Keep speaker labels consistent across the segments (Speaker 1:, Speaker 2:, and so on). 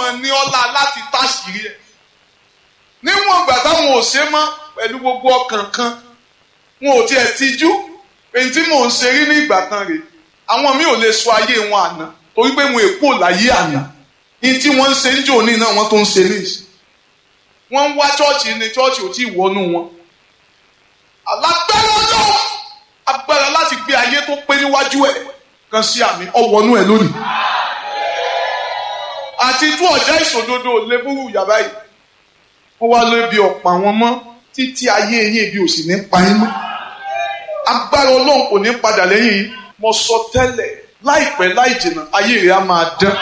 Speaker 1: mọ̀ ní ọlá láti táṣìírí ẹ̀ níwọ̀n ìgbà táwọn ò ṣe mọ́ pẹ̀lú gbogbo ọkàn kan wọn ò tiẹ̀ tijú èyí tí mò ń ṣe rí ní ìgbà kan rèé àwọn mi ò lè sọ ayé wọn àná torí pé wọn èpò láyé àná ní tí wọ́n ń ṣe ń jò ní náà wọ́n tó ń ṣe ní ìsìn wọ́n ń wá chọ́ọ̀chì ní chọ́ọ̀chì ò tí ì wọnú wọn alágbára ọlọ́run agbára láti gbé ayé tó pé níwájú ẹ̀ kan sí àmì ọwọ́nú ẹ̀ lónìí àti tú ọ̀já ìṣòdodo lébúrú yàrá yìí wọ́n wá lóbi ọ̀pọ̀ àwọn mọ́ títí ayé yín ibi ò sì ní pa yín mọ́ agbára ọlọ́run kò ní padà lẹ́yìn yìí mo sọ tẹ́lẹ̀ láìpẹ́ láì jìnnà ayé rẹ̀ á máa dán.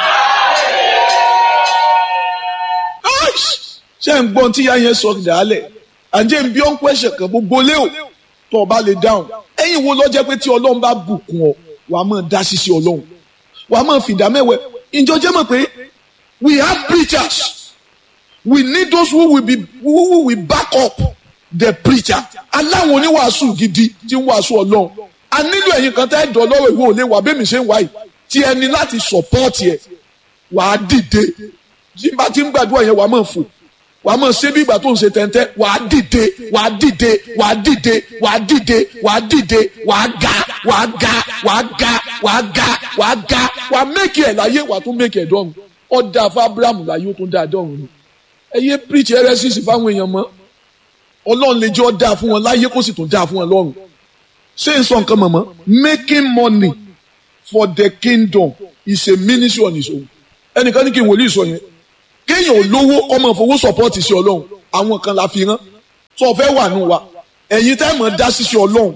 Speaker 2: ṣé ń gbọ́n tí ìyá yẹn sọ dàálẹ̀ àǹjẹ́ ń bí ọ́n pẹ́ṣẹ̀ kan gbogbo lé o tó o bá lè dáhùn ẹ̀yin wo ló jẹ́ pé tí ọlọ́run bá bùkún ọ wà á máa dá ṣíṣe ọlọ́run wà á máa fìdá mẹ́wẹ́ ìjọ jẹ́ mọ̀ pé we have preachers we need those who will be who will back up the preacher aláwọn oníwàásù gidi tí ń wàásù ọlọ́run a nílò ẹ̀yin kan tẹ́ dọ̀ lọ́wọ́ ìwé òlé wà bẹ́ẹ̀ mi ṣe ń wáyìí tí ẹni láti support ẹ̀ wà á dìde tí bá ti ń gbàdúrà yẹn wà á máa fò wàá mọ̀ ṣé bí ìgbà tó ń ṣe tẹ́ntẹ́ wàá dìde wàá dìde wàá dìde wàá dìde wàá dìde wàá ga wàá ga wàá ga wàá ga wàá ga wàá mẹ́kì ẹ̀ láyé wàá tún mẹ́kì ẹ̀ dọ́run ọ̀dà fún abrahamu láyé ó tún dá dọ́run ni ẹ yé preach heresies fáwọn èèyàn mọ́ ọlọ́run lè jẹ́ ọ̀dà fún wọn láyé kó sì tún dá fún wọn lọ́run ṣé n sọ nǹkan mọ̀mọ́ making money for the kingdom is a ministry on its own ẹnìkan ní kí n wòlíì sọ yẹn kéèyàn ò lówó ọmọ ìfowó support sí ọlọ́run àwọn kan la fi rán tó o fẹ́ wà nù wa ẹ̀yin tá ẹ̀ mọ̀ dá sí sí ọlọ́run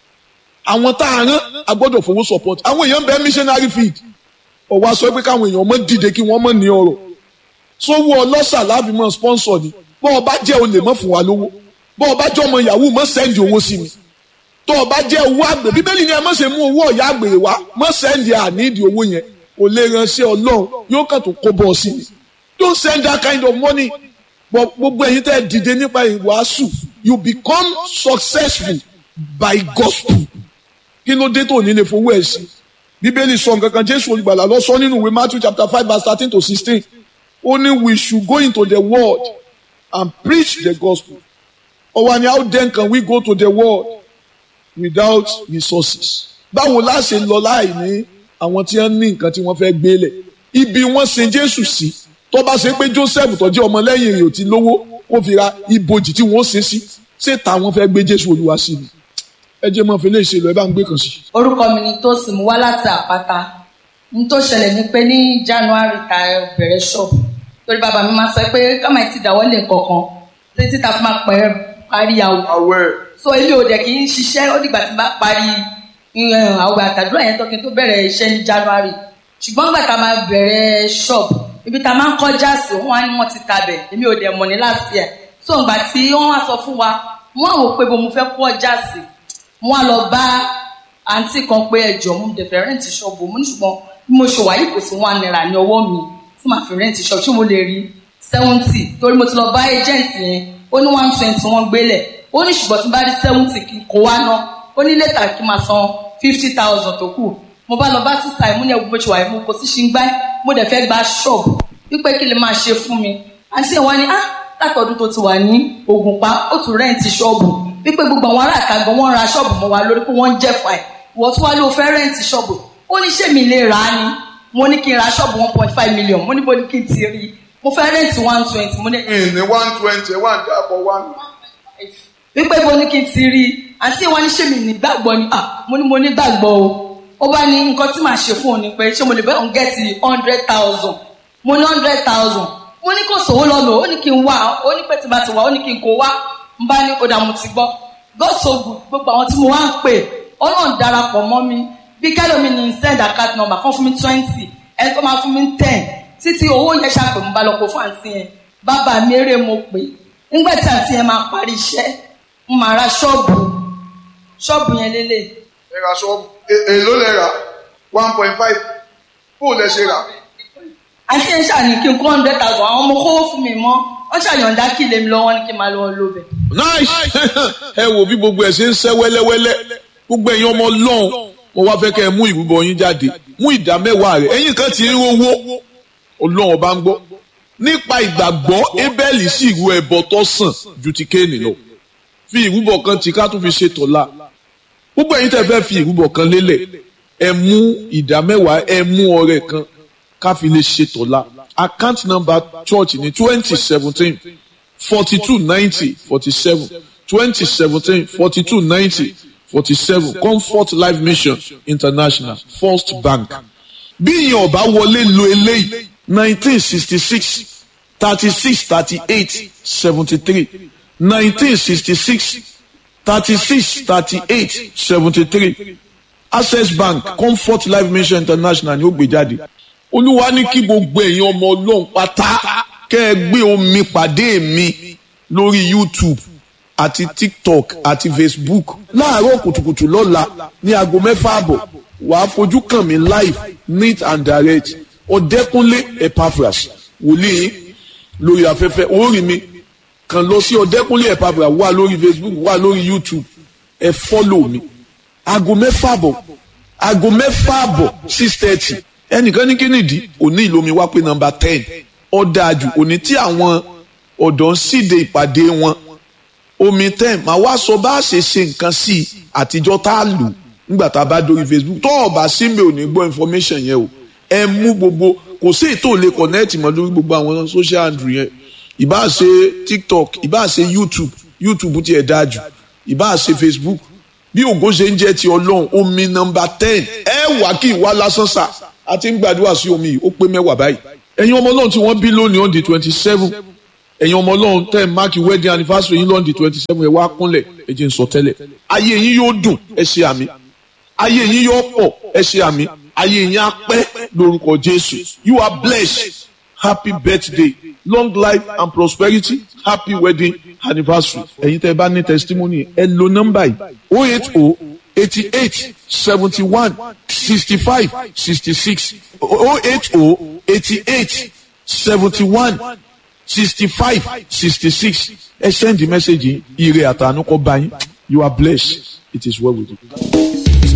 Speaker 2: àwọn tá a rán a gbọ́dọ̀ fowó support àwọn èèyàn bẹ́ẹ̀ missionary field ọ̀wá sọ pé káwọn èèyàn mọ̀ dìde kí wọ́n mọ̀ ní ọ̀rọ̀ sówó ọlọ́ṣà láàfin mọ̀ sponsor ni bọ́ ọ bá jẹ́ olè mọ̀ fún wa lówó bọ́ ọ bá jẹ́ ọmọ yahoo mọ̀ send owó sí mi tó o bá jẹ́ owó àgbè bíbélì ni ẹ mọ̀ ṣe mú owó ọ̀yà àgbèrè wá mọ̀ send àníìdì owó yẹn kò lè ránṣẹ́ ọlọ́run yóò kàn tó kó bọ́ ọ sí mi don't send that kind of money but gbogbo ẹ̀yin tẹ́ dìde nípa ìwàásù you become successful by gospel kí ló dé tó ní lè fowó ẹ̀ sí bíbélì sọ nǹkan kan jésù olùgbàlà lọ sọ nínú ìwé matthew chapter five verse thirteen to sixteen ó ní we should go into the world and preach the gospel or wani how then can we go to the world without resources báwo la ṣe lọ láì ní àwọn tí wọ́n ní nǹkan tí wọ́n fẹ́ gbélé ibi wọ́n sin jésù sí. Si tó bá ṣe pé joseph tó jẹ́ ọmọlẹ́yìn rẹ̀ ò ti lówó kó fi ra ibojì tí wọ́n ṣe sí ṣé táwọn fẹ́ gbé jésù olúwa sí ni ẹ jẹ́ mọ́ fi lè ṣe lọ ẹ bá ń gbé kan sí.
Speaker 3: orúkọ mi ni Tósìn mo wá láti àpáta n tó ṣẹlẹ̀ ni pé ní january ta bẹ̀rẹ̀ ṣọ́ọ̀bù torí bàbá mi máa sọ pé káma ti dáwọ́ lè kankan títí ta fi máa pẹ́ parí àwọ̀
Speaker 1: àwẹ̀
Speaker 3: so èmi ò dẹ̀ kì í ṣiṣẹ́ ó dìgbà tí bá parí àwẹ̀ àtàdúrà yẹn tó kí n tó bẹ̀rẹ̀ iṣẹ́ ní january ṣùgbọ́n gbà tá máa bẹ̀rẹ̀ ṣọ́ọ̀bù ibi tá a máa ń kọjá sí wọn á ní wọn ti tabẹ̀ èmi ò dẹ̀ mọ̀ ní láti ẹ̀ so ìgbà tí wọ́n wá sọ fún wa wọ́n á wò pé bó mo fẹ́ kọjá sí wọ́n á lọ bá àǹtí kan pé ẹjọ́ mo dẹ̀ fẹ́ rẹ́ǹtì ṣọ́ọ̀bù mo ní ṣùgbọ́n bí mo ṣe wà yìí kò sí one naira ní ọwọ́ mi tí màá fi rẹ́ǹtì ṣọ́ọ̀bù ṣé mo lè rí seventy torí mo ti lọ bá agent yẹn ó ní one twenty wọ́n gbélẹ̀ ó ní ṣùgbọ́n tí bá rí seventy kí n kó wá ná ó ní lẹ́tà kí n máa san fifty thousand tó kù mo bá lọ bá sísá ìmú ní ẹgbẹ́ ṣùgbọ́n àìmú kò sí ṣe ń gbá mo dẹ̀ fẹ́ gba ṣọ́ọ̀bù wípé kí lè máa ṣe fún mi àti ìwọ ni ah látọdún tó ti wà ní Ògùnpa ó tún rẹ́ǹtì ṣọ́ọ̀bù wípé gbogbo àwọn ará àka gan wọ́n ra ṣọ́ọ̀bù mọ́ wa lórí pé wọ́n ń jẹ́ fà ẹ̀ wọ́n tún wá ló fẹ́ rẹ́ǹtì ṣọ́ọ̀bù ó ní ṣé mi lè rà á ni mo ní kí n ra ṣọ́ọ̀bù one point five million mo ní bó ní kí n ti rí mo fẹ́ rẹ́ǹtì one twenty mo ní.
Speaker 1: ní one twenty one dàbọ̀ one.
Speaker 3: wípé bó ní kí n ti rí àti ìwọ ni ṣé mi nígbàgbọ́ ni ah mo ní mo nígbàgbọ́ o ó bá ní nǹkan tí màá ṣe fún òun ni pé ṣé mo lè bẹ́ẹ̀ òun gẹ́tì hundred thousand mo ní hundred thousand mo ní kò sówó lọ́nà ó ní kí n wá ó ní pé tí bá ti wá ó ní kí n kó wá n bá ní ọ̀dà mo ti gbọ́ God so good gbogbo àwọn tí mo wá ń pè ọlọ́run darapọ̀ mọ́ mi bí kẹ́lómi ní send account number kan fún mi twenty ẹni tó máa fún mi ten títí owó yẹn ṣàpè mo bá lọ kó fún àǹtí yẹn bàbá mi eré mo pè nígbà tí àǹtí yẹn máa parí iṣẹ́ mo máa ra ṣọ́ọ̀bù ṣọ́ọ̀bù yẹn lélẹ̀
Speaker 1: ẹ ra ṣọ́ọ̀bù èló lẹ rà one point five fóònù lẹ ṣe rà.
Speaker 3: àti ẹ̀ ṣàní kí n kó hundred thousand àwọn ọmọ kówó fún mi mọ́ wọ́n ṣàyọ̀ǹda kí lèmi lọ́wọ́ ní kí n máa lọ́wọ́ lóbẹ̀.
Speaker 2: nice ẹ wo bí gbogbo ẹ ṣe ń ṣẹ́ wẹ́lẹ́wẹ́lẹ́ gbogbo ẹ̀yin ọmọ ọlọ́run mo wá fẹ́ kẹ́ ẹ mú ìrúbọ yín jáde mú ìdá mẹ́wàá rẹ̀ ẹ̀yin kan ti ń rówó ọlọ́run ọba ń gbọ́ nípa ìgbàgbọ́ Ébẹ́lì sì ru ẹbọ tó sàn ju ti Kéènì lọ fi ìrúbọ kan tí ká tún fi ṣe tọ̀la gbogbo ẹ̀yin tẹ́ fẹ́ fi ìrúbọ kan lélẹ̀ ẹ mú ìdá mẹ́wàá ẹ mú ọrẹ kan ká fi lè ṣe tọ̀la account number church ní twenty seventeen forty two ninety forty seven twenty seventeen forty two ninety forty seven comfort life mission international first bank bí ìyẹn ọba wọlé lo eléyìí nineteen sixty six thirty six thirty eight seventy three nineteen sixty six thirty six thirty eight seventy three access bank comfort life mission international ni ó gbé jáde olúwa ní kí gbogbo èèyàn ọmọ ọlọ́run pátá kẹ́ ẹ gbé omi pàdé mi lórí youtube àti tiktok àti facebook láàárọ̀ kùtùkùtù lọ́la ní aago mẹ́fà àbọ̀ wàá fojú kàn mí live neat and direct ọ̀dẹ́kúnlé epaphras wòlíì lórí afẹ́fẹ́ orí mi kàn lọ sí ọ̀dẹ́kúnlé epaphras wà lórí facebook wà lórí youtube ẹ fọ́lọ̀ mi aago mẹ́fà àbọ̀ aago mẹ́fà àbọ̀ six thirty ẹnìkan ní kínìdí òní ìlómi wá pé nọ́mbà ten ọ̀dàjù òní tí àwọn ọ̀dọ́ ń síde ìpàdé wọn omi ten màá wá sọ bá a ṣe ṣe nǹkan sí i àtijọ́ tá a lò nígbà tá a bá dórí facebook tó o bá sí mi ò ní gbọ́ information yẹn o ẹ mú gbogbo kò sí ètò lè connect mọ́ lórí gbogbo àwọn social handle yẹn ìbá ṣe tiktok ìbá ṣe youtube youtube tiẹ̀ dáa jù ìbá ṣe facebook bí ògo ṣe ń jẹ́ ti ọlọ́run omi nọ́mbà ten ẹ wà kí ìwà lásán sà a ti ń gbàdúrà sí omi yìí ó pé mẹ́wàá báyìí ẹ̀yin ọmọ ọlọ́run tí wọ́n bí lónìí on the twenty seven ẹ̀yin ọmọ ọlọ́run tẹ́ ẹ̀ máàkì wedding anniversary yín lọ́n di twenty seven ẹ̀ wá kúnlẹ̀ ẹ̀ jẹ́ ń sọ tẹ́lẹ̀ ayé yín yóò dùn ẹ ṣe àmì ayé yín yóò pọ̀ ẹ ṣe àmì ayé yín á pẹ́ lórúkọ Jésù you are blessed happy birthday long life and prosperity happy wedding anniversary ẹ̀yin tẹ́ ẹ bá ní testimony ẹ lo nọ́mbà yìí oh eight oh eighty eight seventy one sixty five sixty six oh eight oh eighty eight seventy one sixty five sixty six ẹ send the message yìí ire àtànú kọ bá yín you are blessed it is well with you.